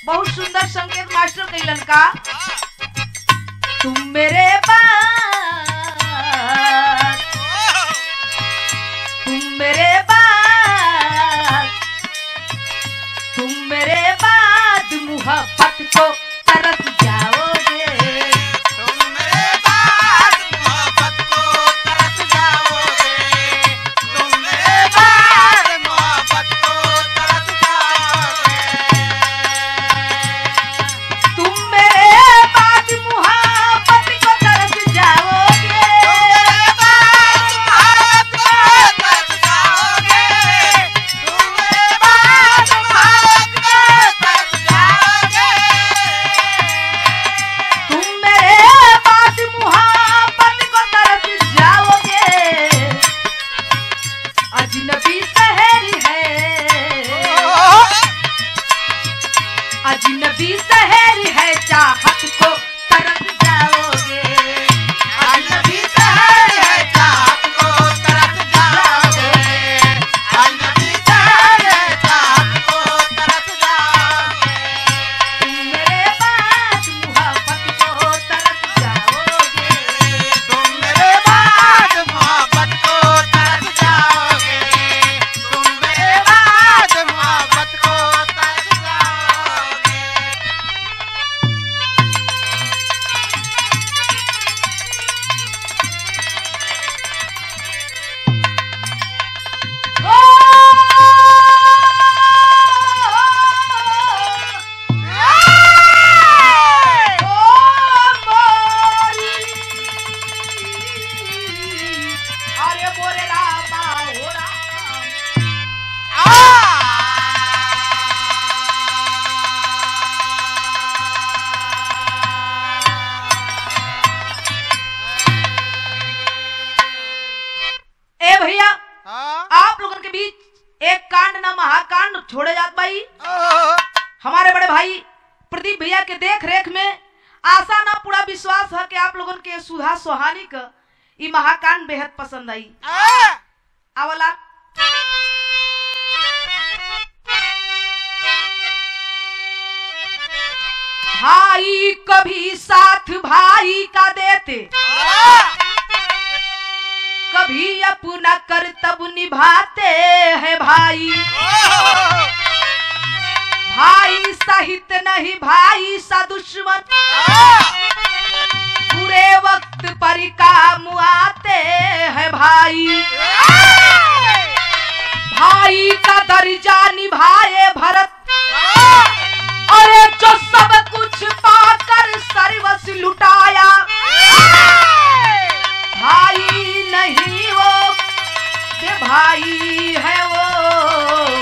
बहुत सुंदर संकेत मास्टर कैलन का तुम मेरे पास तुम मेरे बाद तुम मेरे बाद मोहब्बत को तरस जाओगे तुम मेरे बाद मोहब्बत को तरस जाओगे तुम मेरे बाद मोहब्बत को तरस जाओगे तुम मेरे बाद मोहब्बत को तरस जाओगे तुम मेरे बाद मोहब्बत को तरस जाओगे अजनबी शहर है अजनबी शहर है चाहत को तरस जाओगे अजनबी शहर है चाहत को तरस जाओगे तुम मेरे बाद मोहब्बत को तरस जाओगे अरे बोरे रामा हो राम ए भैया आप लोगन के बीच एक कांड ना महाकांड छोड़े जात भाई हमारे बड़े भाई प्रदीप भैया के देख रेख में आशा ना पूरा विश्वास है कि आप लोगन के सुधा सोहानी का ई महाकांड बेहद पसंद आई आवला भाई कभी साथ भाई का देते कभी अपना कर्तव्य निभाते हैं भाई भाई सहित नहीं भाई सा दुश्मन बुरे वक्त पर काम आते हैं भाई भाई का दर्जा निभाए भरत अरे जो सब कुछ पाकर सर्वस लुटाया भाई नहीं वो ये भाई है वो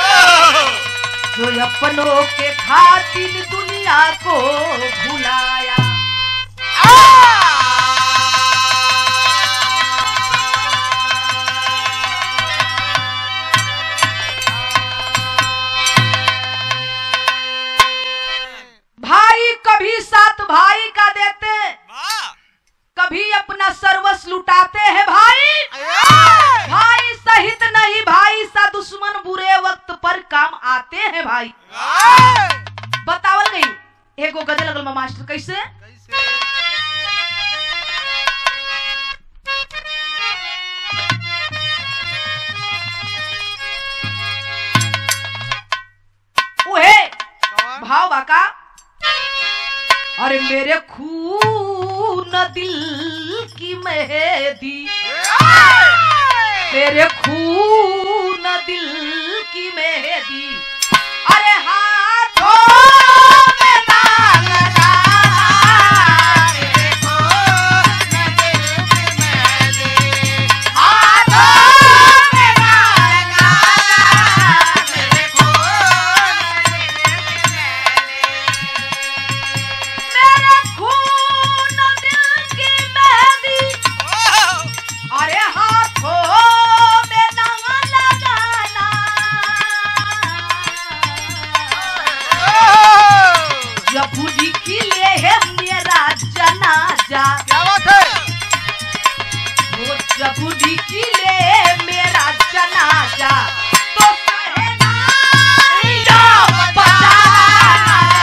जो अपनों के खातिर दुनिया को भुलाया भाई कभी साथ भाई का देते कभी अपना सर्वस्व लुटाते हैं भाई भाई सहित नहीं भाई सा दुश्मन बुरे वक्त पर काम आते हैं भाई बतावल गई एगो गजल लगल बा मास्टर कैसे उहे भाव बाका अरे मेरे खून दिल की मेहदी तेरे खून दिल की मेहदी अरे हाथों में ना लगा हाथों में ना लगा मेरे खून दिल की मेहदी अरे हाथों में ना लगाना जब निकले है मेरा जनाजा क्या बात है वो जब निकले मेरा जनाजा तो सहनाइयाँ बजाना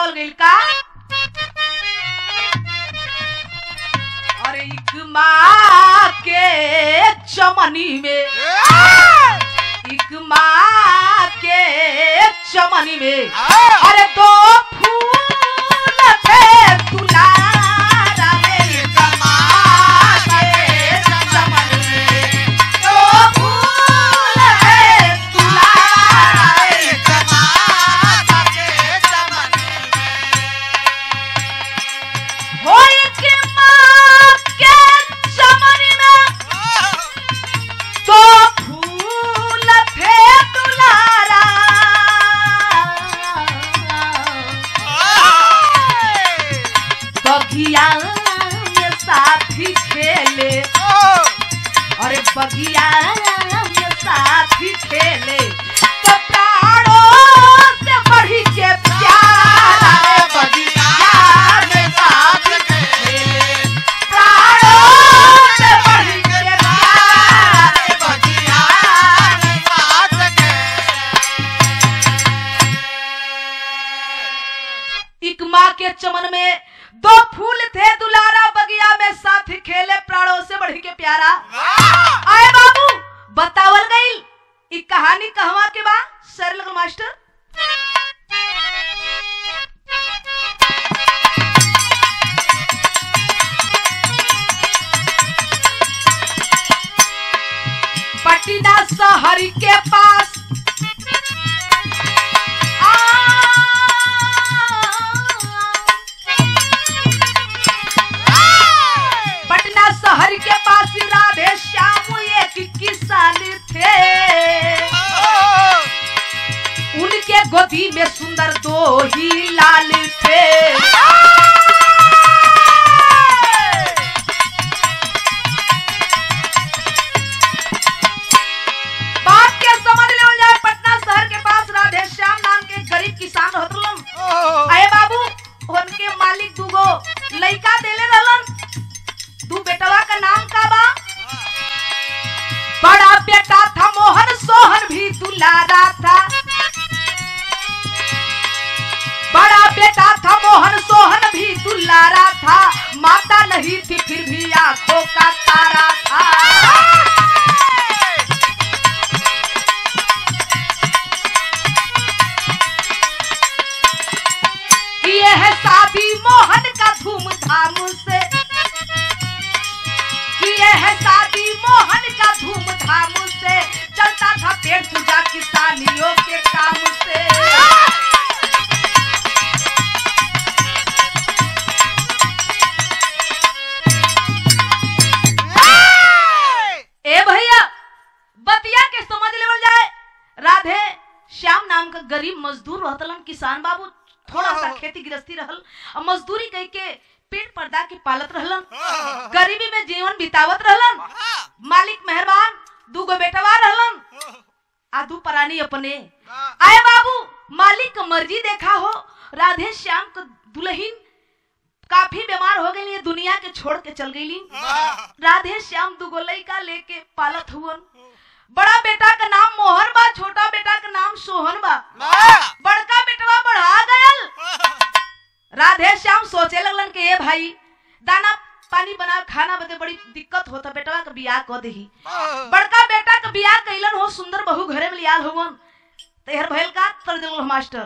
बतावल गइल का अरे इक माँ के चमनी में इक माँ के चमनी में अरे दो फूल थे दुलारा में इक माँ के चमनी में दो फूल थे दुलारा में हो इक माँ के चमनी में तो फूल थे दुलारा बगिया में साथी खेले अरे बगिया में साथी खेले तो प्राणों से बढ़ी के प्यारा रे बगिया में साथी खेले प्राणों से बढ़ी के प्यारा रे बगिया एक माँ के चमन में दो फूल थे दुलारा बगिया में साथी खेले प्राणों से बढ़ी के प्यारा आए बाबू बतावल गई ई कहानी कहवा के बा सर लगल मास्टर पटना शहर के पास पटना शहर के पास राधे श्याम एक किसान थे उनके गोदी में सुंदर दो ही लाल थे बात के समझ ले जाए पटना शहर के पास राधे श्याम नाम के गरीब किसान रहतलन अरे बाबू उनके मालिक दूगो लइका देले रहलन दू बेटवा का नाम का बा बड़ा बेटा था मोहन सोहन भी दुलारा था बड़ा बेटा था मोहन सोहन भी दुलारा था माता नहीं थी फिर भी आंखों का तारा था किए है शादी मोहन का धूमधाम से किए है शादी मोहन का धूमधाम से चलता था पेट पूजा किसानियों के काम से ए भैया बतिया के समझ लेवल जाए राधे श्याम नाम का गरीब मजदूर रहतलन किसान बाबू थोड़ा सा खेती गृहस्थी रहल और मजदूरी कह के पेट पर्दा के पालत रहलन गरीबी में जीवन बितावत रहलन मालिक मेहरबान दूगो बेटवा रहलन आ दू परानी अपने आए बाबू मालिक का मर्जी देखा हो राधे श्याम का दुल्हन काफी बीमार हो गई दुनिया के छोड़ के चल गई राधे श्याम दुगो लइका लेके पालत हुवन बड़ा बेटा का नाम मोहन बा छोटा बेटा का नाम सोहन बा बड़का बेटवा बढ़ा गयल राधे श्याम सोचे लगलन के ए भाई दाना पानी बना खाना बदे बड़ी दिक्कत होता बेटवा का बियाह कर दही बड़का बेटा का बियाह कैलन हो सुंदर बहू घरे में लियाल होवन तैहर भइल का तर दिल मास्टर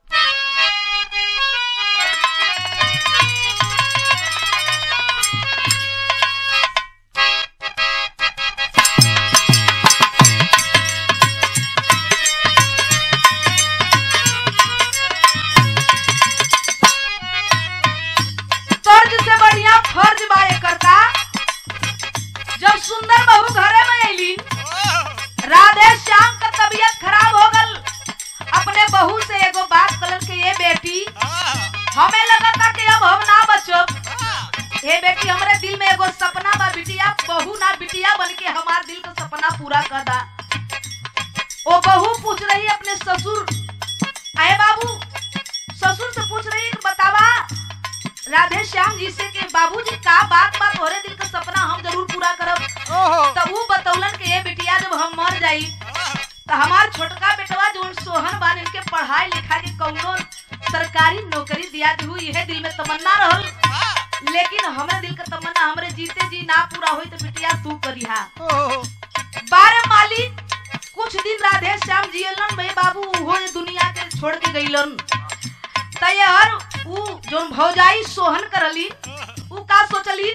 तर्ज से बढ़िया फर्ज बा एकर का जब सुंदर बहू घरे में अइली राधे श्याम का तबीयत खराब हो गल अपने बहू से एगो बात कलन के ये बेटी हमें लगा था कि अब हम ना बचब ये बेटी हमरे दिल में एगो सपना बा बिटिया बहू ना बिटिया बन के हमार दिल का सपना पूरा कर दा वो बहू पूछ रही अपने ससुर आए बाबू ससुर से पूछ रही कि बतावा राधे श्याम जी से के बाबूजी का बात बात हो दिल का सपना हम जरूर पूरा करब तो वो बतौलन के ये बिटिया जब हम मर जाई तो हमार छोटका बेटवा जो सोहन बान इनके पढ़ाई लिखा के कौनो सरकारी नौकरी दिया दू यह दिल में तमन्ना रहल लेकिन हमरे दिल का तमन्ना हमरे जीते जी ना पूरा होई तो बिटिया तू करिहा बारे मालिक कुछ दिन राधे श्याम जियलन भाई बाबू उहो ये दुनिया के छोड़ के गईलन तैयार ऊ जोन भौजाई सोहन करली ऊ का सोचली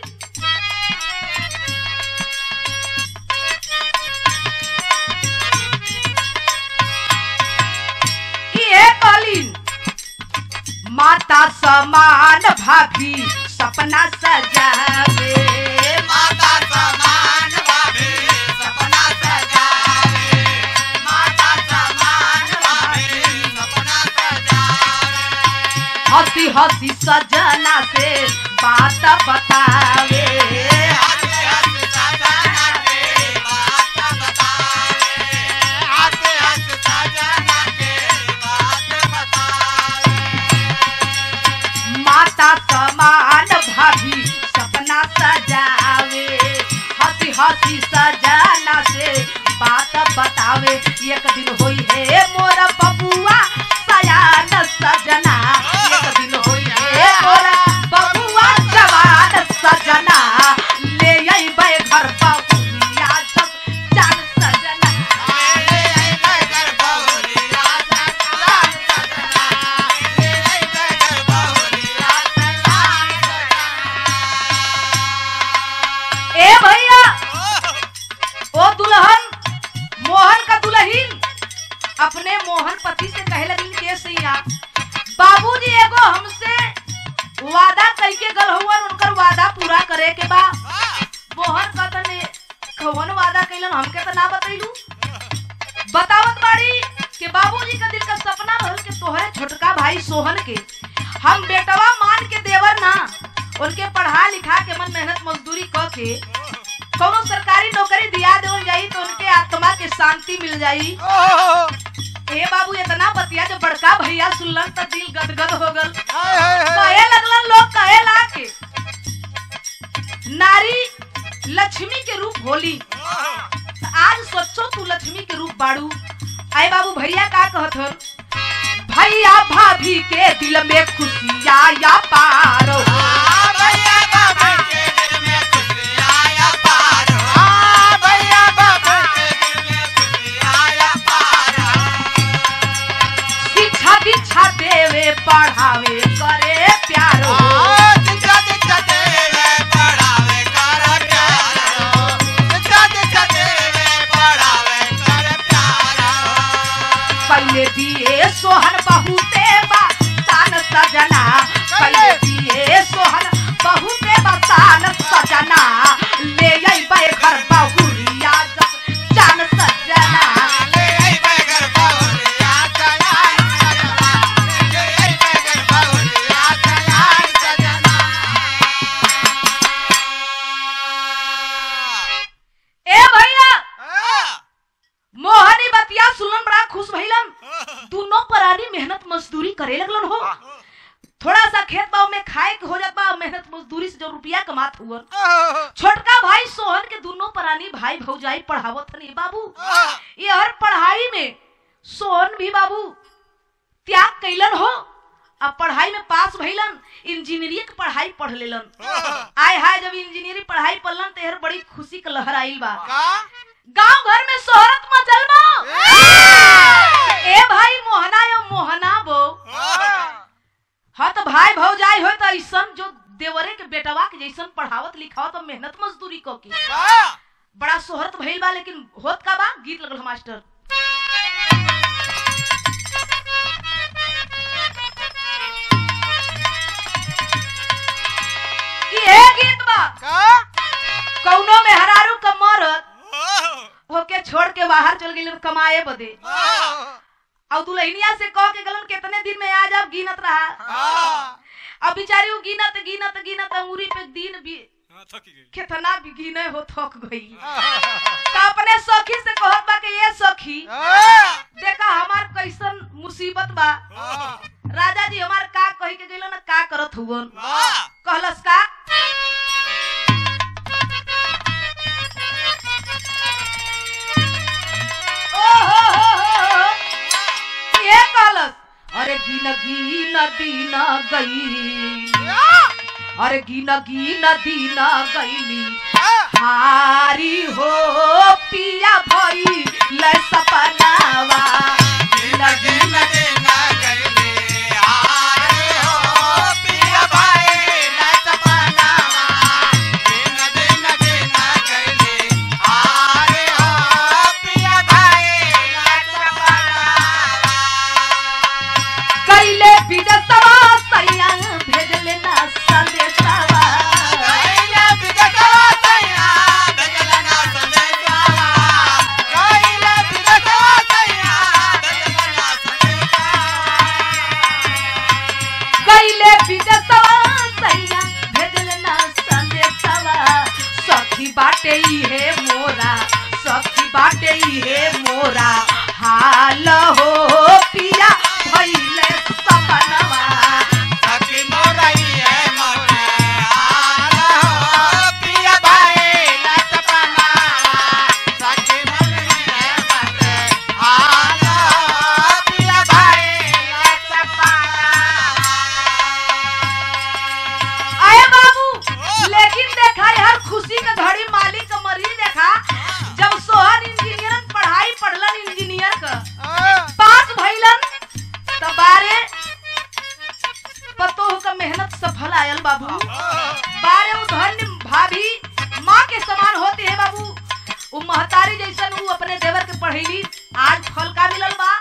इहे कहलीन माता समान भाभी सपना सजावे माता समान भाभी सपना सजावे माता समान भाभी सपना सजावे हंसी हंसी सजना से बात बतावे हंस हंस सजना के बात बतावे हंस हंस सजना के बात बतावे माता समान भाभी सपना सजावे हंसी हंसी सजना से बात बतावे एक दिन होई है मोरा बबुआ सयान सजना एक दिन होई है मोरा बबुआ जवान सजना ले अइबै घर बहुरिया सब जान सजना ले आई घर बहुरिया सलाम सजना ले आई घर बहुरिया सलाम सजना ए भैया ओ दुल्हन मोहन का दुल्हीन अपने मोहन पति से कहे लगी के सैया बाबूजी एगो हमसे वादा कह के गल हुवन उनकर वादा पूरा करे के बा मोहन का तने कौन वादा कैलन हमके तो ना बतैलू बतावत बाड़ी कि बाबूजी का दिल का सपना रहल के तोहरे छोटका भाई सोहन के हम बेटवा मान के देवर ना उनके पढ़ा लिखा के मन मेहनत मजदूरी क के कोनो सरकारी नौकरी दिया देवल जाई तो उनके आत्मा के शांति मिल जाई ए बाबू इतना बतिया जो बड़का भैया सुनलन तो दिल गदगद हो गल कहे लगलन लोग कहे ला के नारी लक्ष्मी के रूप होली त आज सोचो तू लक्ष्मी के रूप बाड़ू आए बाबू भैया का कहत हन भैया भाभी के दिल में खुशिया या पारो भैया बाबा के दिल में खुशी आया पार भैया बाबा के दिल में खुशी आया पार शिक्षा दीक्षा देवे पढ़ावे करे प्यारो दिखा दिखा देवे पढ़ावे कर प्यार दिखा दिखा देवे पढ़ावे कर प्यार पहले दिए सोहन बहुते बा तान सजना पहले दिए सोहन बहुते बा तान सजना ले अइबै घर बहुरिया जब जान सजना ले आई बैगर बहुरिया चलाई सजना ले आई बैगर बहुरिया चलाई सजना ए भैया मोहनी बतिया सुनलन बड़ा खुश भइलन दोनों परानी मेहनत मजदूरी करे लगलन हो थोड़ा सा खेत बाव में खाए के हो जात बा मेहनत मजदूरी से जो रुपया कमात हुआ छोटका भाई सोहन के दोनों परानी भाई भौजाई पढ़ावत हनी बाबू ये हर पढ़ाई में सोहन भी बाबू त्याग कैलन हो अब पढ़ाई में पास भइलन इंजीनियरिंग के पढ़ाई पढ़ लेलन आय हाय जब इंजीनियरिंग पढ़ाई पढ़लन तेहर बड़ी खुशी के लहर आइल बा गांव घर में शोहरत मचल बा ए भाई मोहना यो मोहना बो हाँ तो भाई भौजाई हो तो ऐसन जो देवरे के बेटवा के जैसन पढ़ावत लिखावत और मेहनत मजदूरी क के बड़ा शोहरत भइल बा लेकिन होत का बा गीत लगल मास्टर इहे गीत बा कौनो में हरारू का मरद होके छोड़ के बाहर चल गई कमाए बदे और दुल्हनिया से कह के गलन कितने दिन में आ जाब गिनत रहा अब बेचारी वो गिनत गिनत गिनत अंगूरी पे दिन भी कितना भी गिने हो थक गई तो अपने सखी से कहत बा कि ये सखी देखा हमार कैसन मुसीबत बा राजा जी हमार का कही के गइलन का करत हुवन कहलस का ओ हो हो हो हो। ये कहलस अरे गिन गिन दिन गई अरे गिन गिन दिन गईली हारी हो पिया भई ले सपनावा गिन गिन कैले विदेशवा सैया भेजले ना संदेशवा कैले विदेशवा सैया भेजले ना संदेशवा सखी बाटे इहे मोरा सखी बाटे इहे मोरा हाल हो पिया भइले सपनवा आए बाबू लेकिन देखा हर खुशी का घड़ी मालिक का मरीज देखा जब सोहन इंजीनियर पढ़ाई पढ़लन इंजीनियर का पास भइलन त बारे पतोह का मेहनत सफल आयल बाबू बारे उ धन्य भाभी माँ के समान होती है बाबू उ महतारी जैसन उ अपने देवर के पढ़ैली आज फल का मिलल बा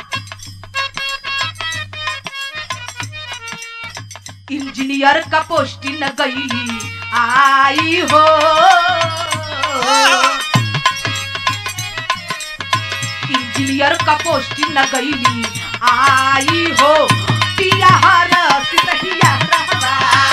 इंजीनियर का पोस्टिंग गईली आई हो इंजीनियर का पोस्टिंग गईली आई हो पिया हर सितहिया रहवा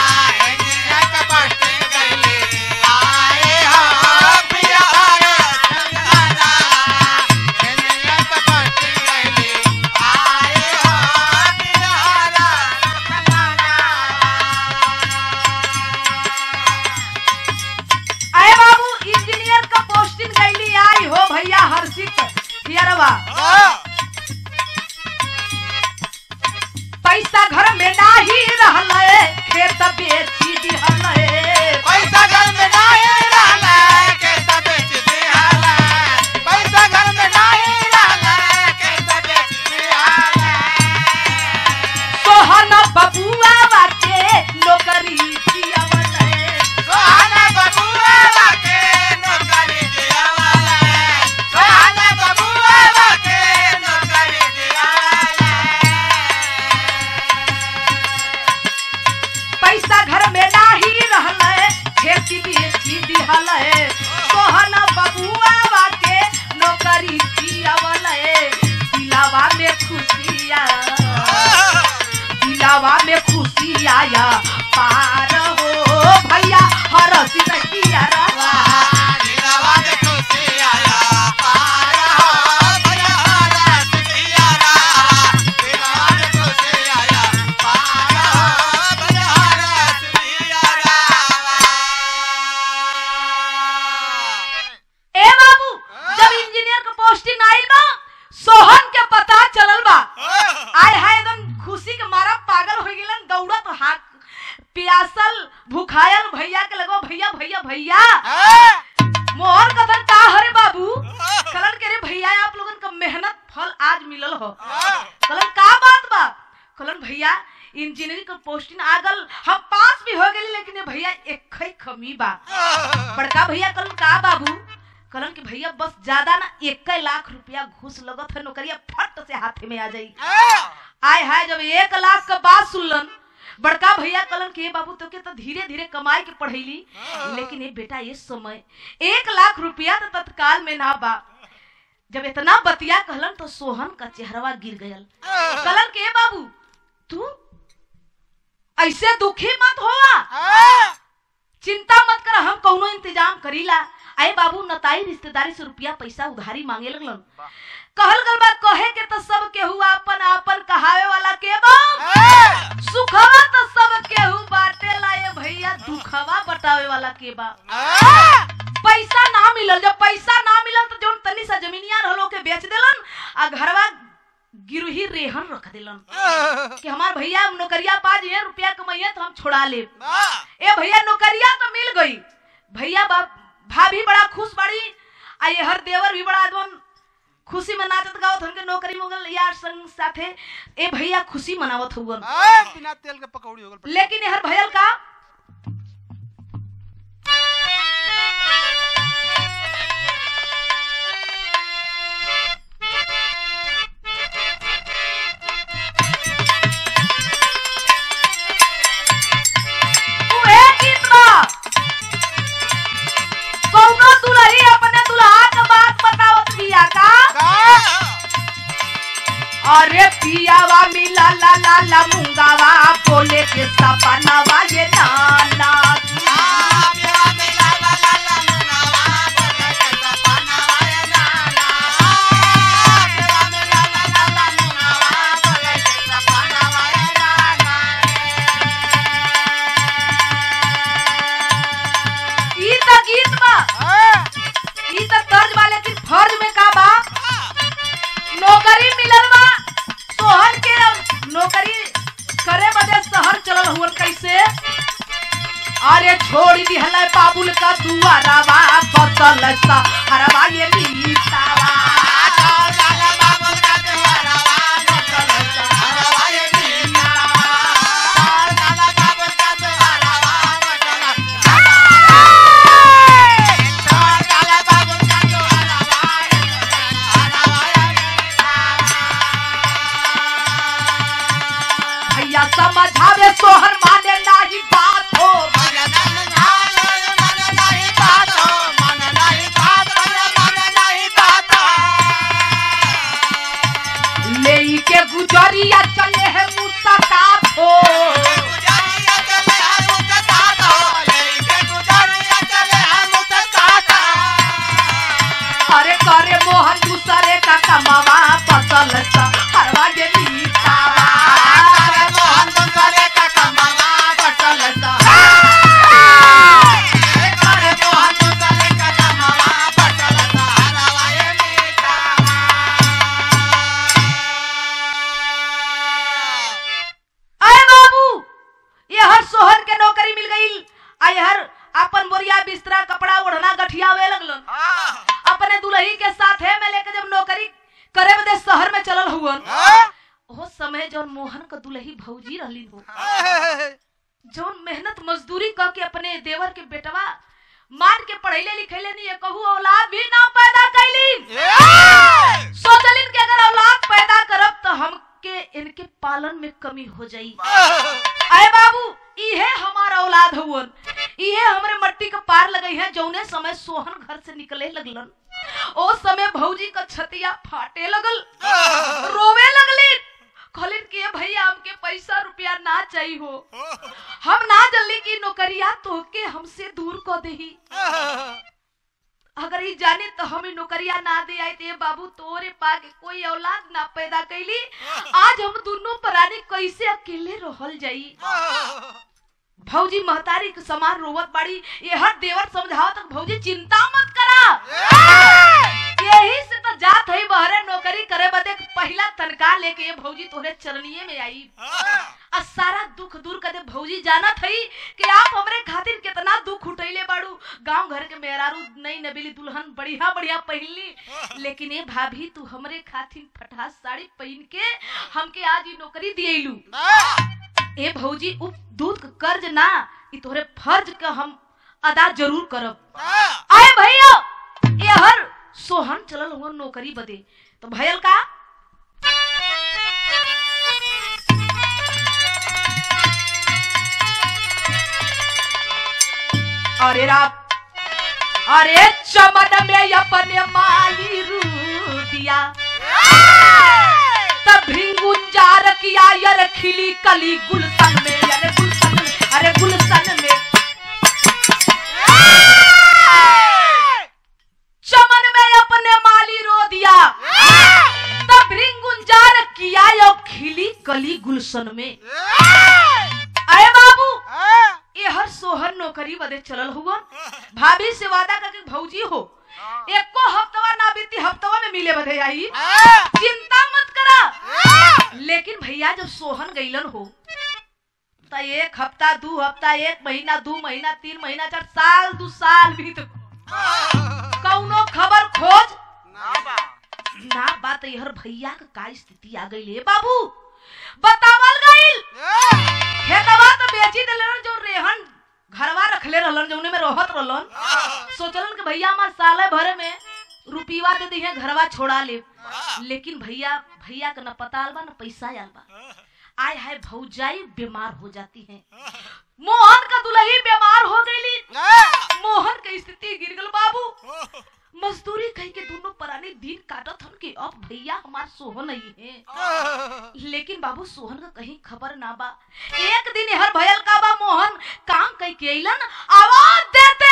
आए बाबू इंजीनियर का पोस्टिंग गईली आई हो भैया हर्षित हियरवा पैसा घर में नाही रहले खेत बेची दिहले पैसा घर में नहीं रहला कैसा बेच दिहाला पैसा घर में नहीं रहला कैसा बेच दिहाला सोहन बबुआ बाटे नौकरी कियावले सोहाना बबुआ बाके नौकरी दियावाला सोहाना बबुआ बाके नौकरी दियावाला पैसा घर में नाही रहले खेती बेची दिहले सोहन बबुआ बाटे नौकरी कियावले दिलावा में खुशिया दिलावा में खुशी आया पार हो भैया हरसी रहिया रवा दिलवा में खुशी आया पार हो भैया हरस दियारा दिलवा में खुशी आया पार हो भैया हरस दियारा ए बाबू जब इंजीनियर का पोस्टिंग आइल बा सोहन के पता चलल बा आय हाय एकदम खुशी के मारा पागल हो गेलन दौड़त हाथ पियासल भूखायल भैया के लगो भैया भैया भैया मोहर कथन का हरे बाबू कलन के रे भैया आप लोगन का मेहनत फल आज मिलल हो कलन का बात बा कलन भैया इंजीनियरिंग का पोस्टिंग आ गल हम पास भी हो गेली लेकिन ये भैया एक ही कमी बा बड़का भैया कलन का बाबू कलन के भैया बस ज्यादा ना एक लाख रुपया घूस लगत है नौकरिया फट से हाथे में आ जाई आय हाय जब एक लाख का बात सुनलन बड़का भैया कलन के "ए बाबू तो के तो धीरे धीरे कमाई के पढ़ैली लेकिन ये बेटा ये समय एक लाख रुपया तो तत्काल में ना बा जब इतना बतिया कहलन तो सोहन का चेहरवा गिर गयल कलन के "ए बाबू तू ऐसे दुखी मत होवा चिंता मत कर हम कौनो इंतजाम करीला आए बाबू नताई रिश्तेदारी से रुपया पैसा उधारी मांगे लगलन कहल गल बा कहे के तो सब केहू आपन आपन कहावे वाला के बा सुखवा तो सब केहू बाटे ला ये भैया दुखवा बटावे वाला के बा पैसा ना मिलल जब पैसा ना मिलल तो जोन तनी सा जमीनिया रहलो के बेच देलन आ घरवा गिरही रेहन रख दिलन कि हमार भैया नौकरिया पा जे रुपया कमाइए तो हम छोड़ा ले ए भैया नौकरिया तो मिल गई भैया बा- भाभी बड़ा खुश बाड़ी आ ये हर देवर भी बड़ा एकदम खुशी मनावत गावत उनके नौकरी मोगल यार संग साथे ए भैया खुशी मनावत हुवन बिना तेल के पकौड़ी हो गल लेकिन ये हर भयल का उहे गीत बा। कौनो दुल्ही अपने दुल्हा के बात बतावत बिया का अरे पियावा मिला ला ला ला मुंगावा बोले के सपनावा ये नाना ई त गीत बा ई त तर्ज बा लेकिन फर्ज में का बा नौकरी मिलल बा सोहर के नौकरी करे बदे शहर चलल हुवन कैसे अरे छोड़ दिहल बाबुल का दुआरावा बदल सा हरवा ये नीतावा भैया समझावे सोहर माने नाही बात हो ले के गुजरिया चले है मुस्ताकात हो अरे करे मोहन दूसरे का कमावा बदल सा हरवा ये नीतावा बदल सा अरे बाबू ये हर सोहर के नौकरी मिल गई आ ये हर अपन बोरिया बिस्तरा कपड़ा ओढ़ना गठियावे लगलन अपने दुल्ही के साथ है में लेके जब नौकरी करे बदे शहर में चलल हुवन वो समय जौन मोहन का दुल्ही भौजी रहली हो जौन मेहनत मजदूरी क के अपने देवर के बेटवा मान के पढ़ैले लिखैले नहीं कहू औलाद भी ना पैदा कैली सोचलिन कि अगर औलाद पैदा करब तो हमके इनके पालन में कमी हो जाई अरे बाबू इहे हमारा औलाद हुवन इहे हमरे मट्टी के पार लगई है जौने समय सोहन घर से निकले लगलन ओ समय भौजी का छतिया फाटे लगल रोवे लगली कहलिन कि "ए भैया हमके पैसा रुपया ना चाहिए हो हम ना जल्दी की नौकरिया तोहके हमसे दूर कर देही अगर ई जाने तो हम ई नौकरिया ना दे आई ते बाबू तोरे पाके कोई औलाद ना पैदा कैली आज हम दोनों प्राणी कैसे अकेले रहल जाई भौजी महतारी के समान रोवत बाड़ी ये हर देवर समझाओ तक भौजी चिंता मत करा यही से तो जात है बहरे नौकरी करे बदे पहला तनखा लेके ये भौजी तोहरे चरणिए में आई आ सारा दुख दूर कर दे भौजी जानत हई कि आप हमरे खातिर कितना दुख उठैले बाड़ू गांव घर के मेहरारू नई नबीली दुल्हन बढ़िया बढ़िया पहिनली लेकिन ए भाभी तू हमरे खातिर फटास साड़ी पहन के हमके आज ई नौकरी दिएलू ए भौजी उ दूध के कर्ज ना ई तोहरे फर्ज का हम अदा जरूर करब आए भैया ये हर सोहन चलल हुआ नौकरी बदे तो भयल का अरे रात अरे चमन में अपने माली रू दिया तब भृंगुंजार किया यर खिली कली गुलशन में अरे गुलशन में अरे गुलशन में चमन में अपने माली रो दिया तब भृंगुंजार किया यो खिली कली गुलशन में अरे बाबू ये हर सोहर नौकरी बदे चलल हुआ भाभी से वादा करके भौजी हो एको हफ्तवा ना बीती हफ्तवा में मिले बदे आई चिंता मत करा लेकिन भैया जब सोहन गईलन हो तो एक हफ्ता दू हफ्ता एक महीना दू महीना तीन महीना चार साल दू साल बीत कौनो खबर खोज ना बात यहर भैया का का स्थिति आ गई है बाबू बतावल गईल खेतवा तो बेची दिलन जो रेहन घरवा रखले रहलन जौने में रहत रहलन सोचलन कि भैया हमार साले भरे में रुपीवा दे दी है घरवा छोड़ा ले लेकिन भैया भैया का न पता आल बा न पैसा आल बा आय हाय भौजाई बीमार हो जाती है मोहन का दुल्ही बीमार हो गईली मोहन के स्थिति गिर गल बाबू मजदूरी कह के दोनों पराने दिन काटत हन कि अब भैया हमार सोहन नहीं है लेकिन बाबू सोहन का कहीं खबर ना बा एक दिन हर भयल का बा मोहन काम कह के अइलन आवाज देते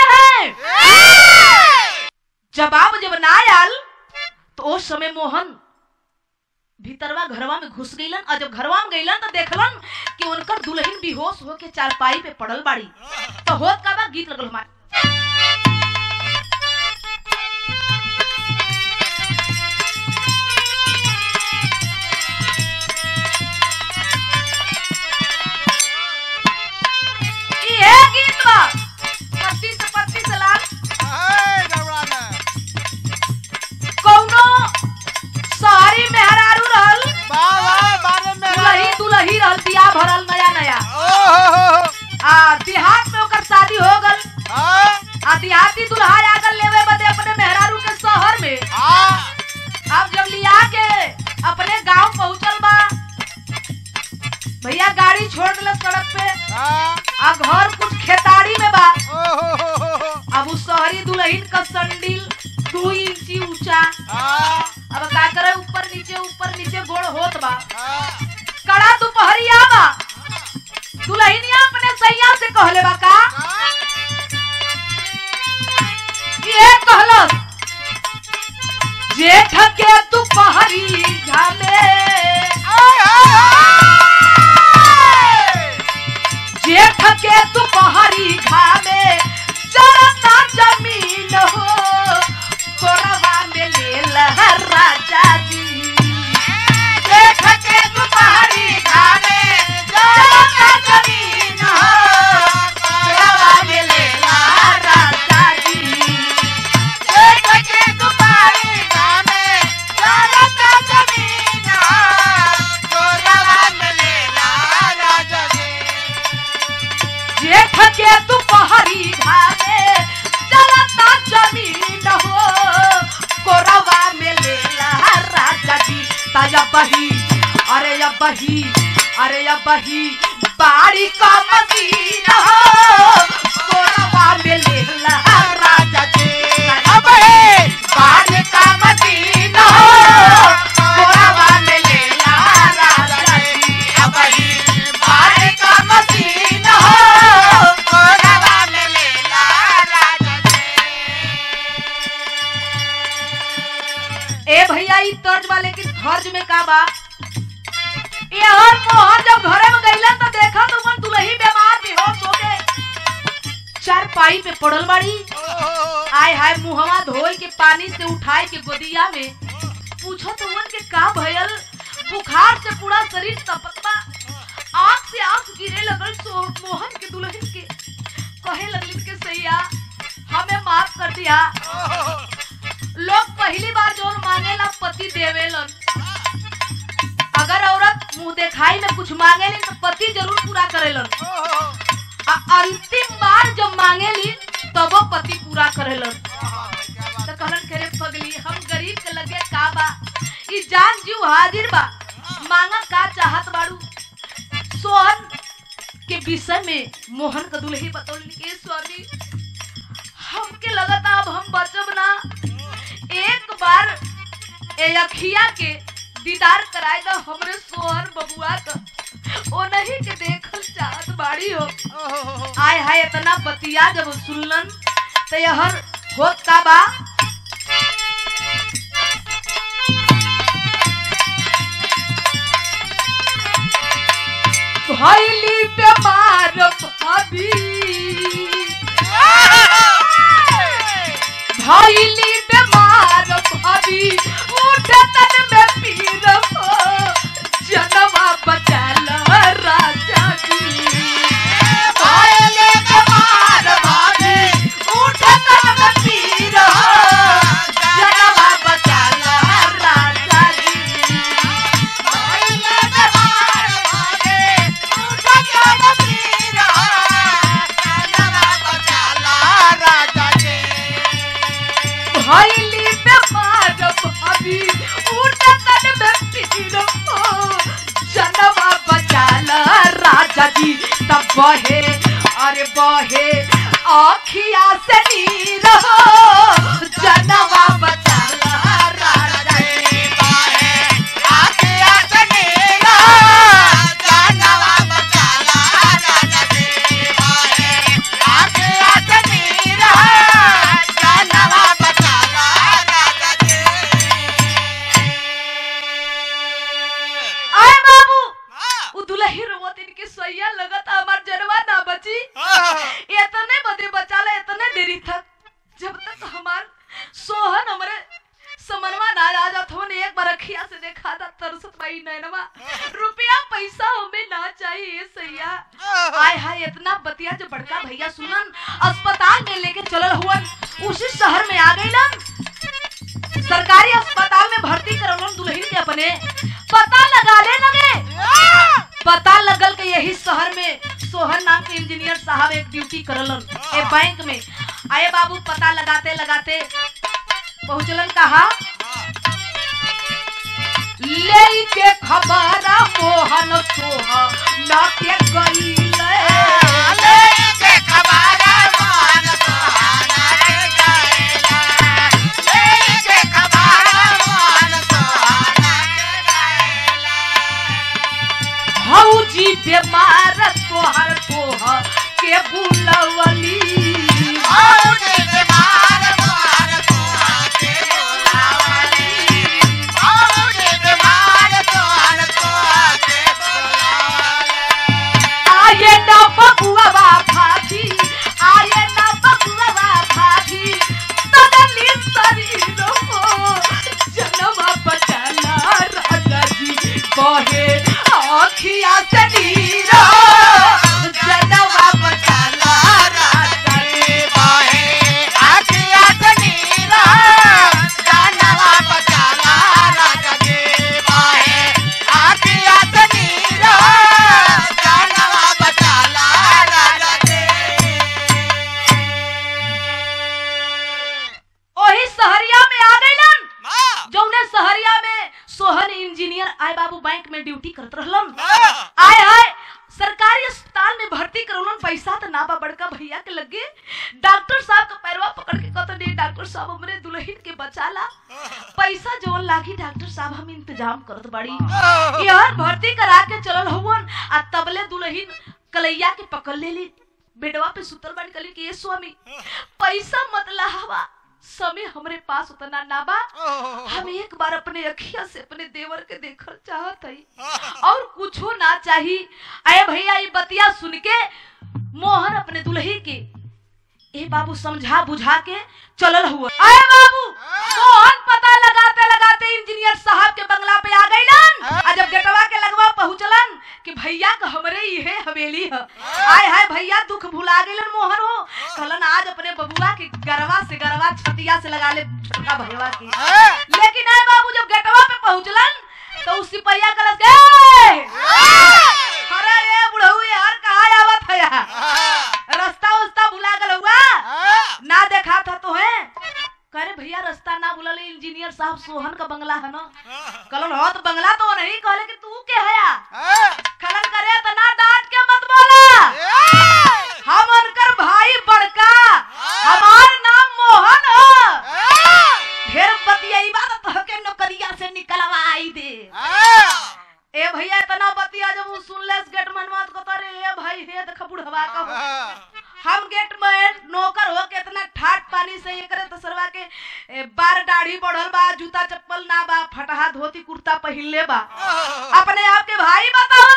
हैं जवाब जब ना आयल तो उस समय मोहन भीतरवा घरवा में घुस गईलन और जब घरवा में गईलन तो देखलन कि उनकर दुल्हन बेहोश होके चारपाई पे पड़ल बाड़ी तो होत का बा गीत लगल हमारे इहे गीत बा पत्ती से पत्ती से लाल कौनो शहरी मेहरारू रहल दुलही दुलही रहल बियाह भरल नया नया आ देहात में ओकर शादी हो गल आ देहाती दुल्हा आ गल लेवे बदे अपने मेहरारू के शहर में अब जब लिया के अपने गांव पहुंचल बा भैया गाड़ी छोड़ दिलस सड़क पे आ घर कुछ खेताड़ी में बा अब उस शहरी दुल्हन का संडिल दू इंची ऊंचा अब का करे ऊपर नीचे ऊपर नीचे गोड़ होत बा कड़ा दोपहरिया बा दुल्हनिया अपने सैया से कहले बा का ये कहलस जेठ के दोपहरी झाले जेठ के दोपहरी घामे चरता जमीन हो कोरवा में ले लहर राजा जी जेठ के दोपहरी घामे चरता जमीन हो कोरवा में ले लहर राजा जी जेठ के दोपहरी घामे चरता जमीन हो जेठ के दोपहरी घामे चलता जमीन हो कोरवा में ले लहा राजा जी ताया बही अरे या बही अरे या बही बाड़ी का मशीन हो कोरवा में ले लहा राजा जी ताया बही बाड़ी का मशीन हो कोरवा में ले लहा राजा जी अबही बाड़ी का मशीन हो ए भैया ई तर्ज बा लेकिन फर्ज में का बा ये हर मोहन जब घरे में गईलन तो देखा तो मन दुलही बीमार बेहोश हो गए चार पाई पे पड़ल बाड़ी आय हाय मुहवा धोई के पानी से उठाए के गोदिया में पूछो तो मन के का भयल बुखार से पूरा शरीर तपत बा आंख से आंख गिरे लगल सो मोहन के दुल्हन के कहे लगलिन के सैया हमें माफ कर दिया लोग पहली बार जोन मांगेला पति देवेलन अगर औरत मुंह देखाई में कुछ मांगेली तो पति जरूर पूरा करेलन आ अंतिम बार जब मांगेली तब वो पति पूरा करेलन तो कहलन करे पगली हम गरीब के लगे का बा ई जान जीव हाजिर बा मांगा का चाहत बाड़ू सोहन के विषय में मोहन का दुल्ही बतौली के स्वामी हमके लगता अब हम बचब ना एक बार ए अखिया के दीदार कराए दो हमरे सोहर बबुआ का ओ नहीं के देखल चाहत बाड़ी हो आय हाय इतना बतिया जब सुनलन तो यहर होत का बा भैली बीमार भाभी भैली बीमार भाभी उठे तन में पीर हो तब बहे अरे बहे आखिया से नीर हो जनवा बचाला राजा जी आए बाबू उ दुलही रोवत इनके सैया लगत हमार जनवा ना बची इतने बदे बचाला इतने देरी तक जब तक हमार सोहन हमरे समनवा ना आ जात हो ने एक बार अखिया से देखा था तरसत बाई नैनवा रुपया पैसा हमें ना चाहिए सैया आय हाय इतना बतिया जो बड़का भैया सुनन अस्पताल में लेके चलल हुवन उसी शहर में आ गइलन सरकारी अस्पताल में भर्ती करवलन दुल्हन के अपने पता लगा ले लगे पता लगल के यही शहर में सोहन नाम के इंजीनियर साहब एक ड्यूटी करलन ए बैंक में आए बाबू पता लगाते लगाते पहुंचलन कहा ले के खबर मोहन सोह न के गईले भौजी बीमार तोहर तोह के बुलवली आये न बबुआ भाभी आये न बबुआ भाभी तदली शरीर हो जनवा बचाला राजा जी बहे आखिया से नीर जनवा बचाला राजा जी ओही सहरिया में आ गइलन जौने सहरिया में सोहन इंजीनियर आए बाबू बैंक में ड्यूटी करत रहलन आय हाय सरकारी अस्पताल में भर्ती करौलन पैसा तो ना बा बड़का भैया के लगे डॉक्टर साहब का पैरवा पकड़ के कहते नहीं डॉक्टर साहब हमरे दुल्हन के बचाला पैसा जोन लागी डॉक्टर साहब हम इंतजाम करत बाड़ी यार भर्ती करा के चलल हुवन आ तबले दुल्हन कलैया के पकड़ लेली बेडवा पे सुतल बाड़ी कली कि ये स्वामी पैसा मत लहावा समय हमरे पास उतना ना बा हम एक बार अपने अखिया से अपने देवर के देखल चाहत हई और कुछो ना चाही अरे भैया ये बतिया सुन के मोहन अपने दुल्ही के ए बाबू समझा बुझा के चलल हुआ अरे बाबू मोहन पता लगाते लगाते इंजीनियर साहब के बंगला पे आ गइलन आ जब गेटवा के लगवा पहुंचलन कि भैया का हमरे इहे हवेली है आय हाय भैया दुख भुला गइलन मोहन हो कहलन आज अपने बबुआ के गरवा से गरवा छतिया से लगा ले छोटा भैया की लेकिन आए बाबू जब गेटवा पे पहुंचलन तो उस सिपहिया कलस गए अरे ये बुढ़ऊ यार कहाँ आवत है यार रास्ता उस्ता भुला गल हुआ ना देखा था तो है करे भैया रास्ता ना भूलल इंजीनियर साहब सोहन का बंगला है ना कलन हो तो बंगला तो नहीं कहले कि तू के है खलन करे तो ना डांट के मत बोला हम उनकर भाई बड़का हमार नाम मोहन हो ढेर बतियाई बात तो के नौकरिया से निकलवाई दे ए भैया इतना बतिया जब वो सुन ले गेट मनवा तो कहता रे ए भाई हे देख बुढ़वा का हो हम गेट में नौकर हो के इतना ठाट पानी से ये करे तो सरवा के ए, बार दाढ़ी बढ़ल बा जूता चप्पल ना बा फटहा धोती कुर्ता पहिनले बा अपने आप के भाई बताओ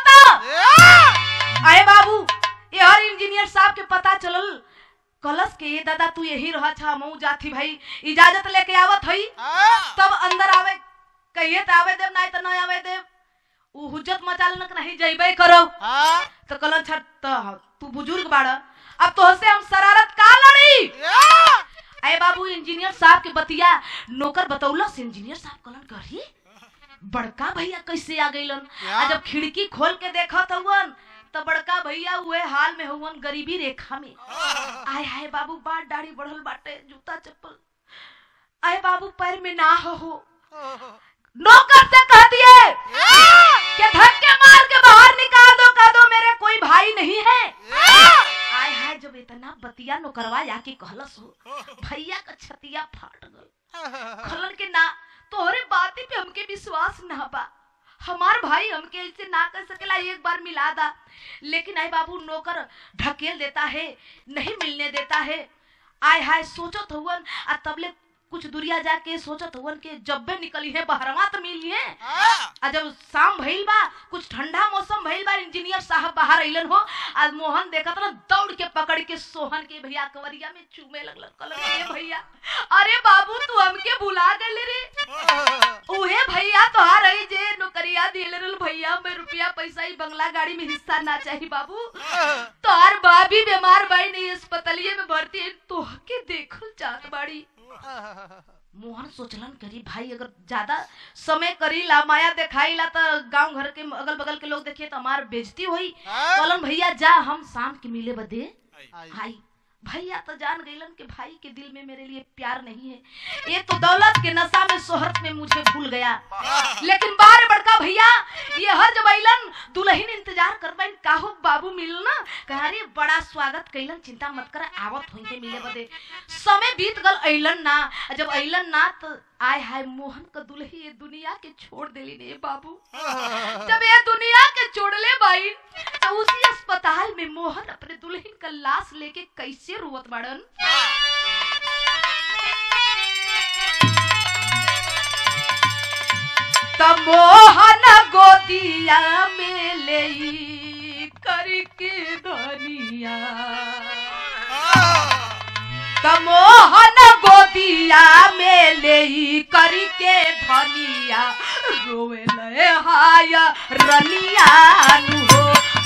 तो अरे बाबू ये हर इंजीनियर साहब के पता चलल कलश के ये दादा तू यही रह छा मऊ जाती भाई इजाजत लेके आवत हई तब अंदर आवे कहिए तो आवे देव नहीं तो नहीं आवे देव उ हुज्जत मचा लेना कि नहीं जइबे करो तो कलन छट तो तू बुजुर्ग बाड़ा अब तो से हम शरारत का लड़ी अरे बाबू इंजीनियर साहब के बतिया नौकर बतौला से इंजीनियर साहब कलन करी बड़का भैया कैसे आ गइलन क्या? आ जब खिड़की खोल के देखा हवन तो बड़का भैया हुए हाल में हुवन गरीबी रेखा में आय हाय बाबू बात दाढ़ी बढ़ल बाटे जूता चप्पल आय बाबू पैर में ना हो हो नौकर से कह दिए कि धक्के मार के बाहर निकाल दो कह दो मेरे कोई भाई नहीं है के कहलस हो भैया का छतिया फाट गल खलन के ना तोहरे बाती पे हमके विश्वास ना बा हमार भाई हमके ऐसे ना कर सकेला एक बार मिला दा लेकिन आई बाबू नौकर ढकेल देता है नहीं मिलने देता है आय हाय सोचत हुवन आ तबले कुछ दूरिया जाके सोचत हुवन के जब्बे निकली है बहरवा तो मिली है आ जब शाम भइल बा कुछ ठंडा मौसम भइल बा इंजीनियर साहब बाहर अइलन हो आज मोहन देखत ना दौड़ के पकड़ के सोहन के भैया कवरिया में चूमे लगलन कहलन ए भैया अरे बाबू तू हमके भुला गइले रे उहे भैया तोहार रही जे नौकरिया दिले रहल भैया में रुपया पैसा ही बंगला गाड़ी में हिस्सा ना चाहिए बाबू तोहार बाबी बीमार बाई नहीं अस्पतालिये में भर्ती है तोहके देखल चाहत बाड़ी मोहन सोचलन करी भाई अगर ज्यादा समय करी ला माया दिखाई ला तो गांव घर के अगल बगल के लोग देखिए तो हमार बेइज्जती हुई कहलन भैया जा हम शाम के मिले बदे भाई भैया तो जान गईलन कि भाई के दिल में मेरे लिए प्यार नहीं है ये तो दौलत के नशा में शोहरत में मुझे भूल गया लेकिन बार बड़का भैया ये हर जब अइलन दुल्हन इंतजार करबैन काहो बाबू मिलना कहा रे बड़ा स्वागत कैलन चिंता मत कर आवत होइते मिले बदे समय बीत गल अइलन ना आ जब अइलन ना तो आय हाय मोहन का दुल्ही ये दुनिया के छोड़ देली ने बाबू जब ये दुनिया के छोड़ले बाई तो उसी अस्पताल में मोहन अपने दुल्हन का लाश लेके कैसे रोवत बाड़न त मोहन गोदिया में ले करके धनिया त मोहन गोदिया में ले करके धनिया रोवे ले हाय रनिया नु हो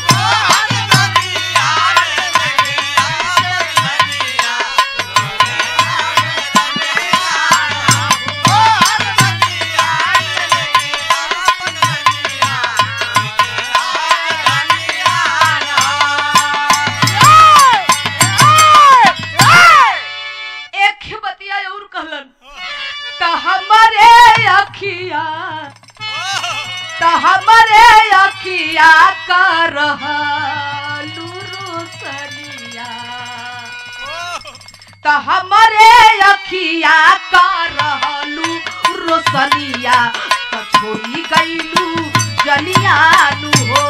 एक ही बतिया और कहलन त हमरे अखिया त हमरे अखिया का रहलू रोसनिया त हमरे अखिया का रहलू रोसनिया त छोड़ी गईलू जनिया नु हो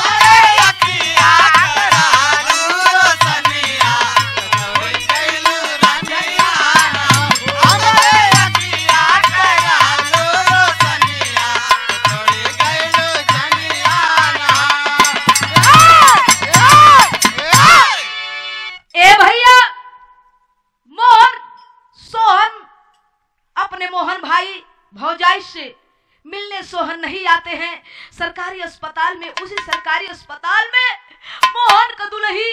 ए भैया मोहन सोहन अपने मोहन भाई भौजाई से मिलने सोहन नहीं आते हैं सरकारी अस्पताल में उसी सरकारी अस्पताल में मोहन का दुल्ही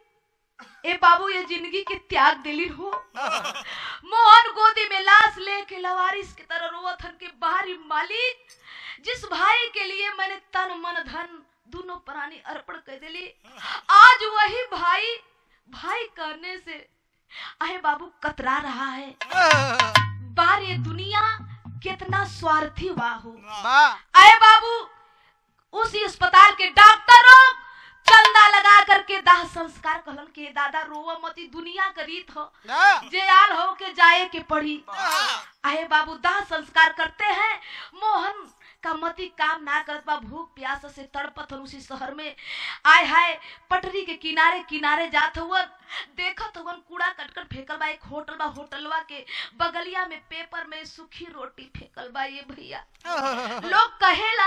ए बाबू ये जिंदगी के त्याग दिली हो मोहन गोदी में लाश लेके लवारिस की तरह रोवत हन के बाहरी मालिक जिस भाई के लिए मैंने तन मन धन दोनों प्राणी अर्पण कर दिली आज वही भाई भाई करने से अहे बाबू कतरा रहा है बार ये दुनिया कितना स्वार्थी हुआ हो अरे बाबू उसी अस्पताल के डॉक्टरों चंदा लगा करके दाह संस्कार कहलन के दादा रोवा मती दुनिया का रीत हो जे आल हो के जाए के पड़ी आए बाबू दाह संस्कार करते हैं मोहन का मती काम ना करत बा भूख प्यास से तड़पत हन उसी शहर में आय हाय पटरी के किनारे किनारे जात हुवन देखत हुवन कूड़ा कटकर फेंकल बा एक होटल बा होटलवा के बगलिया में पेपर में सूखी रोटी फेंकल बा ये भैया लोग कहेला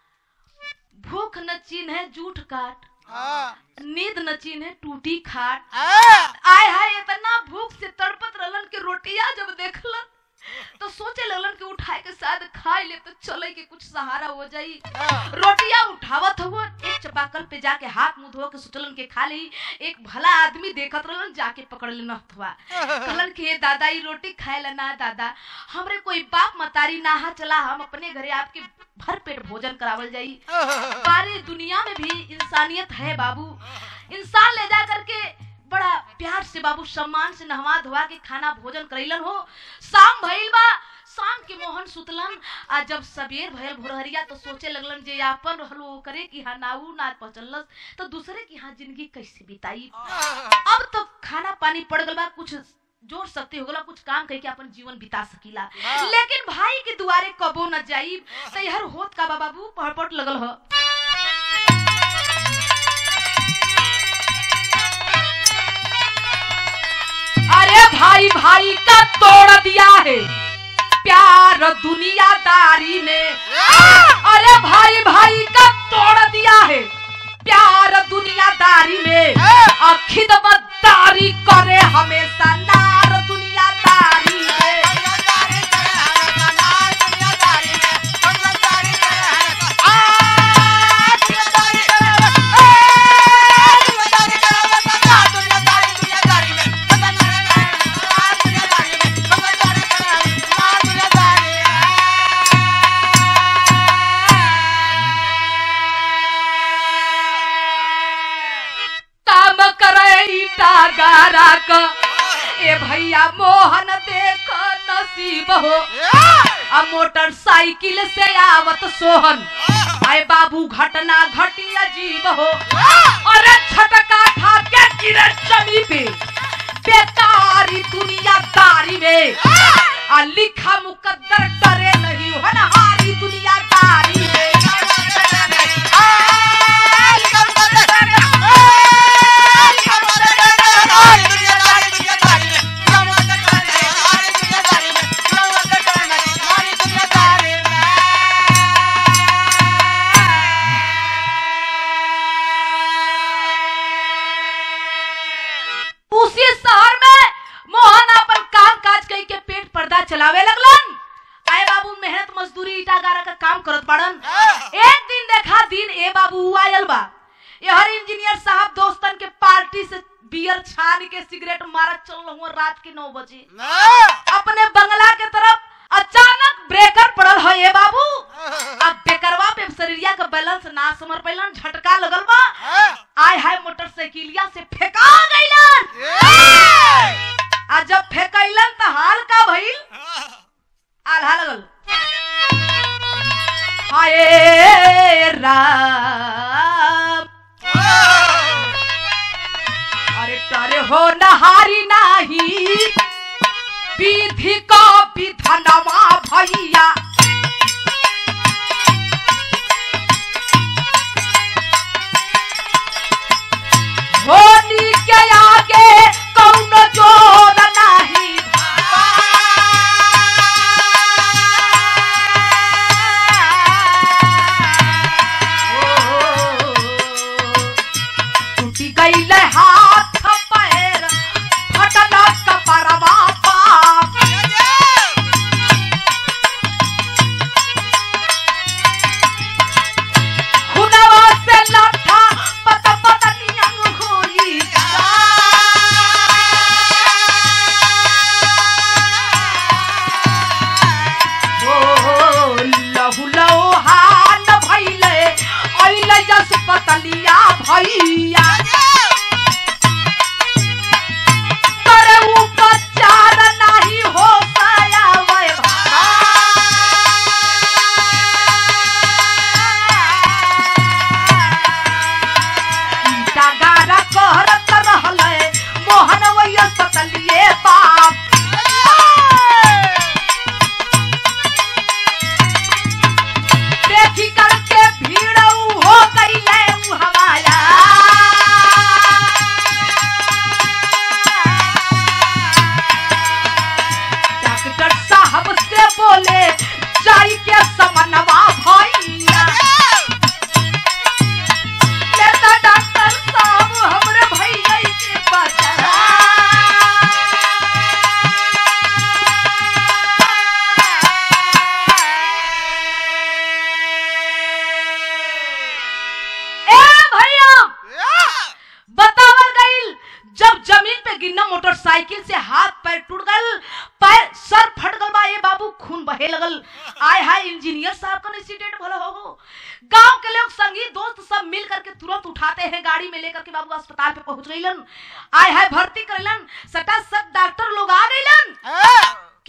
भूख न चीन है जूठ काट नींद न चीन है टूटी खाट आय हाय इतना भूख से तड़पत रहलन के रोटिया जब देखलन तो सोचे लगलन कि उठाए के शायद खाए ले तो चले के कुछ सहारा हो जाई रोटिया उठावत हुआ एक चपाकल पे जाके हाथ मुंह धो के सुतलन के खा ली एक भला आदमी देखत रहलन जाके पकड़ लेना हथवा कहलन कि ये दादा ये रोटी खाए ला ना दादा हमरे कोई बाप मतारी नाहा चला हम अपने घरे आपके भर पेट भोजन करावल जाई सारी दुनिया में भी इंसानियत है बाबू इंसान ले जा करके बड़ा प्यार से बाबू सम्मान से नहवा धोवा के खाना भोजन करैलन हो शाम भइल बा शाम के मोहन सुतलन आ जब सबेर भयल भोरहरिया तो सोचे लगलन जे आपन रहलो करे कि हाँ नाऊ ना पचलस तो दूसरे की हाँ जिंदगी कैसे बिताई अब तो खाना पानी पड़ गल बा कुछ जोर सकते हो गला कुछ काम करके अपन जीवन बिता सकीला हाँ। लेकिन भाई के दुआरे कबो न जाई तैहर होत का बा बाबू पहपट लगल ह अरे भाई भाई का तोड़ दिया है प्यार दुनियादारी ने अरे भाई भाई का तोड़ दिया है प्यार दुनियादारी में अखिदमतदारी करे हमेशा नार दुनियादारी में काम करे ईटा गारा का ए भैया मोहन देख नसीब हो आ मोटरसाइकिल से आवत सोहन आए बाबू घटना घटी अजीब हो अरे झटका खा के गिरे जमी पे बेकारी दुनियादारी में आ लिखा मुकद्दर डरे नहीं हनहारी दुनियादारी में उसी शहर में मोहन अपन काम काज कई के पेट पर्दा चलावे लगलन आए बाबू मेहनत मजदूरी ईटा गारा का काम करत पड़न एक दिन देखा दिन ए बाबू हुआ आयल बा यहर इंजीनियर साहब दोस्तन के पार्टी से बियर छान के सिगरेट मारत चल रहुआ रात के नौ बजे अपने बंगला के तरफ अचानक ब्रेकर पड़ल है ये बाबू अब बेकरवा पे शरीरिया का बैलेंस ना समर पैलन झटका लगल बा आय हाय मोटरसाइकिलिया से फेंका गइलन आ जब फेंकैलन त हाल का भइल आल्हा लगल हाय राम अरे तारे हो नहारी नाही विधि का विधनवा भैया होली के आगे कौन जोर नहीं टूटी गईल हाथ पैर फटल कपरवा पाप खुनवा से लठा पत पत नियन होई ओ लहु लौहान भइले अइले जस पतलिया भैया करे उपचार नाही हो पाया वै गारा कहरत रहले मोहन वैया पतलिए बाप देखी करके भीड़ हो गई है हमाया डॉक्टर साहब से बोले जाई के समनवा भैया लेता डॉक्टर साहब हमरे भैया के बचरा ए भैया बतावल गईल जब जमीन पे गिरना मोटरसाइकिल से हाथ पैर टूट गल पैर सर फट गल बा ए बाबू खून बहे लगल आय हाय इंजीनियर साहब का एक्सीडेंट भला हो गो गांव के लोग संगी दोस्त सब मिल करके तुरंत उठाते हैं गाड़ी में लेकर के बाबू अस्पताल पे पहुंच गईलन आय हाय भर्ती करलन सटा सट डॉक्टर लोग आ गईलन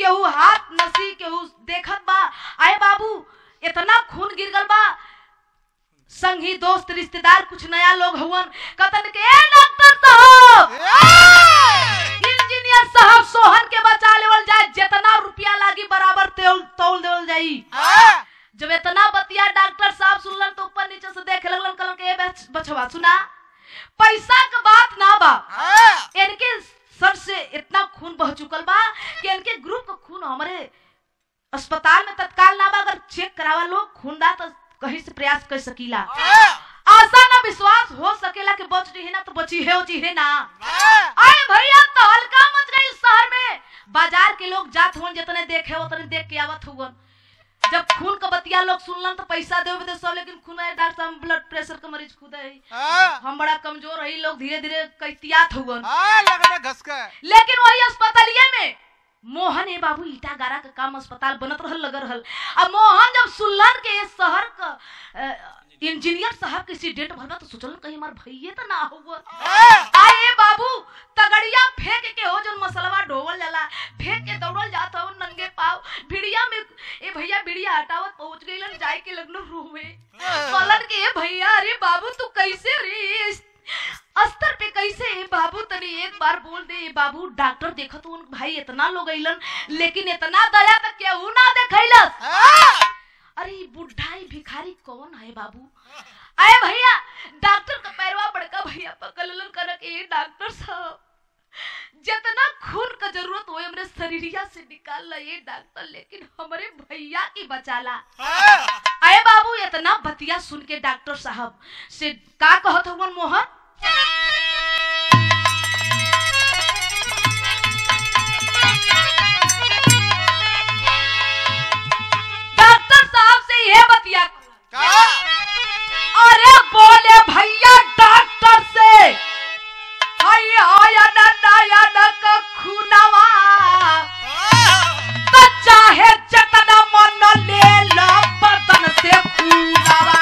केहू हाथ नसी केहू देखत बा आए बाबू इतना खून गिर गल बा संगी दोस्त रिश्तेदार कुछ नया लोग हुवन कतन के ए डॉक्टर साहब इंजीनियर साहब सोहन के बचा लेवल जाए जितना रुपया लागी बराबर तेल तौल देवल जाई जब इतना बतिया डॉक्टर साहब सुनलन तो ऊपर नीचे से देखे लगलन कहलन के ए बच- बचवा सुना पैसा के बात ना बा इनके सर से इतना खून बह चुकल बा कि इनके ग्रुप का खून हमारे अस्पताल में तत्काल ना बा अगर चेक करावा लोग खून दा तो कहीं से प्रयास कर सकीला आशा ना विश्वास हो सकेला कि बच रही ना तो बची है उची है ना अरे भैया तो हल्का मच गई शहर में बाजार के लोग जात हुन जितने देखे उतने देख के आवत हुवन जब खून का बतिया लोग सुनलन तो पैसा देवे दे सब लेकिन खून है डॉक्टर साहब ब्लड प्रेशर का मरीज खुद है हम बड़ा कमजोर रही लोग धीरे धीरे कैतियात हुवन लेकिन वही अस्पतालिये में मोहन ए बाबू ईटा गारा का काम अस्पताल बनत रहल लग रहल अब मोहन जब सुनलन के ये शहर का अ, इंजीनियर साहब के एक्सीडेंट भल बा तो सोचलन कहीं हमार भइये तो ना हुआ आए बाबू तगड़िया फेंक के हो जन मसलवा ढोवल जाला फेंक के दौड़ल जात हो नंगे पाव भिड़िया में ए भैया बिड़िया हटावत पहुंच गइलन जाए के लगलो रूह में कहलन के ए भैया अरे बाबू तू कैसे रे इस अस्तर पे कैसे ए बाबू तनी एक बार बोल दे ए बाबू डॉक्टर देखत उन भाई इतना लोग अइलन लेकिन इतना दया तक केहू ना देखैलस अरे ई बुढ़ा ई भिखारी कौन है बाबू आए भैया डॉक्टर का पैरवा बड़का भैया पकड़लन कर के ए डॉक्टर साहब जितना खून का जरूरत हो हमरे शरीरिया से निकाल ला ये डॉक्टर लेकिन हमरे भैया की बचाला आए बाबू इतना बतिया सुन के डॉक्टर साहब से का कहत हवन मोहन डॉक्टर साहब से यह बतिया अरे बोले भैया डॉक्टर से हाय आयन नयन का खूनवा तो चाहे जतना मन ले ला बदन से खूनवा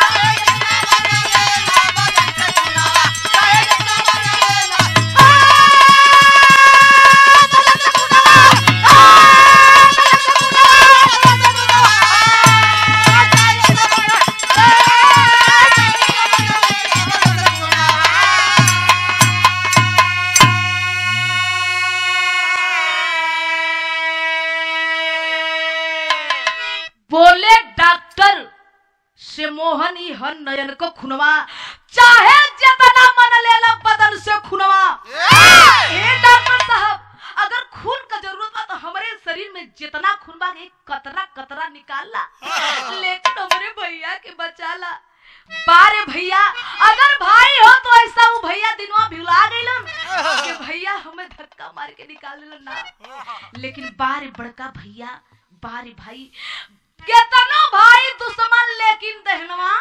बोले डॉक्टर से मोहन ही हर नयन को खुनवा चाहे जितना मन लेला बदन से खुनवा हे डॉक्टर साहब अगर खून का जरूरत बा तो हमारे शरीर में जितना खून बा एक कतरा कतरा निकाल ला लेकिन हमारे भैया के बचाला बारे भैया अगर भाई हो तो ऐसा वो भैया दिनवा भिला गइलन कि भैया हमें धक्का मार के निकाल देलन ना लेकिन बारे बड़का भैया बारे भाई केतनो भाई दुश्मन लेकिन दहनवा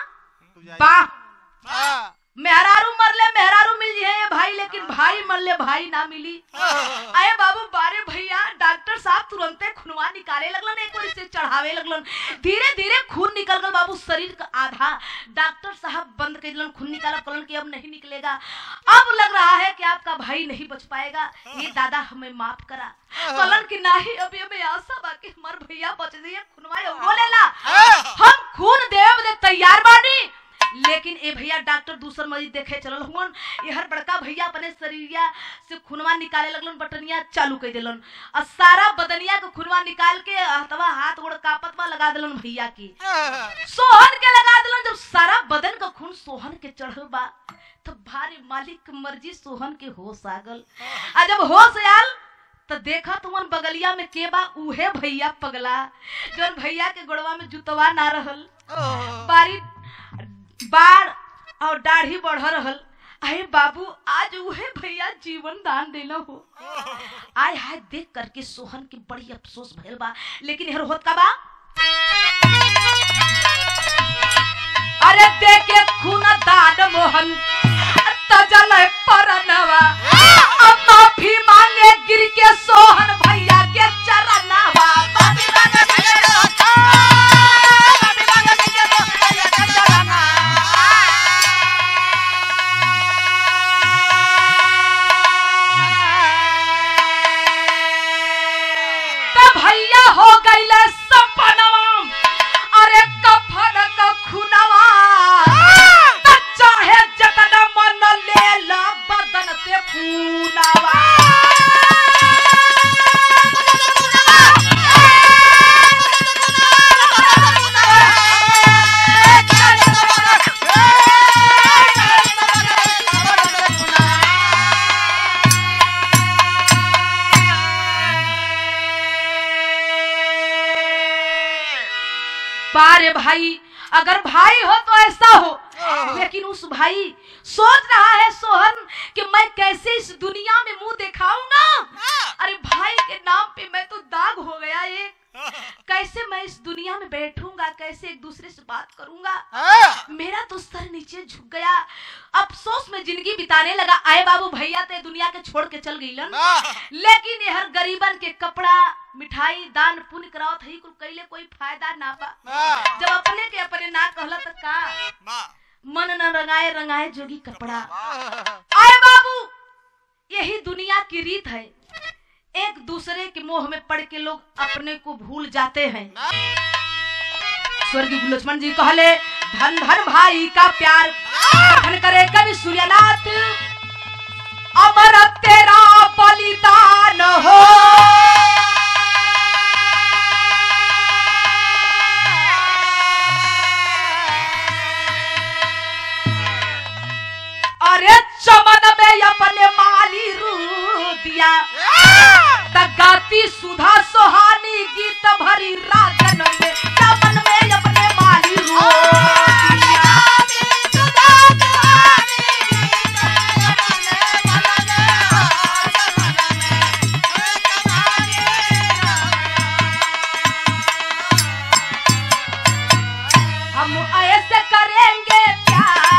बा मेहरारू मरले मेहरारू मिल है भाई लेकिन भाई मरले भाई ना मिली आए बाबू बारे भैया डॉक्टर साहब तुरंते खूनवा निकाले लगलन एक बार से चढ़ावे लगलन धीरे धीरे खून निकल गल बाबू शरीर का आधा डॉक्टर साहब बंद कर दिलन खून निकाला कहलन कि अब नहीं निकलेगा अब लग रहा है कि आपका भाई नहीं बच पाएगा ये दादा हमें माफ करा कहलन कि नहीं अभी हमें आशा बा कि हमार भैया बच जाइए खूनवा बोलेला हम खून देव दे तैयार बानी लेकिन ए भैया डॉक्टर दूसर मरीज देखे चलल हुन यहर बड़का भैया अपने शरीरिया से खुनवा निकाले लगलन बटनिया चालू कर देलन और सारा बदनिया के खुनवा निकाल के हथवा हाथ गोड़ कापत में लगा देलन भैया की सोहन के लगा देलन जब सारा बदन का खून सोहन के चढ़ल बा तो भारी मालिक के मर्जी सोहन के होश आ गल आ जब होश आयल तो देखा तुमन बगलिया में के बा उहे भैया पगला जौन भैया के गोड़वा में जुतवा ना रहल बारी बाढ़ और दाढ़ी बढ़ रहल अरे बाबू आज उहे भैया जीवन दान देना हो आय हाय देख करके सोहन के बड़ी अफसोस भइल बा लेकिन हर होत का बा अरे देखे खून दान मोहन तजल परनवा अब माफी मांगे गिर के सोहन भैया के चरणवा तो भैया भाई अगर भाई हो तो ऐसा हो लेकिन उस भाई सोच रहा है सोहन कि मैं कैसे इस दुनिया में मुंह दिखाऊंगा अरे भाई के नाम पे मैं तो दाग हो गया एक कैसे मैं इस दुनिया में बैठूंगा कैसे एक दूसरे से बात करूंगा हाँ, मेरा तो सर नीचे झुक गया अफसोस में जिंदगी बिताने लगा आए बाबू भैया ते दुनिया के छोड़ के चल गईलन हाँ, लेकिन ये हर गरीबन के कपड़ा मिठाई दान पुण्य करावत हई कुल कैले कोई फायदा ना बा हाँ, जब अपने के अपने ना कहला त का मन न रंगाए रंगाए जोगी कपड़ा हाँ, आए बाबू यही दुनिया की रीत है एक दूसरे के मोह में पड़ के लोग अपने को भूल जाते हैं स्वर्गीय गुरु लक्ष्मण जी कहले धन धन भाई का प्यार धन करे कवि सूर्यनाथ अमर तेरा बलिदान हो अरे चमन में अपने माली रू दिया गाती सुधा सोहानी गीत भरी राजन में चमन में अपने माली रू दिया हम ऐसे करेंगे प्यार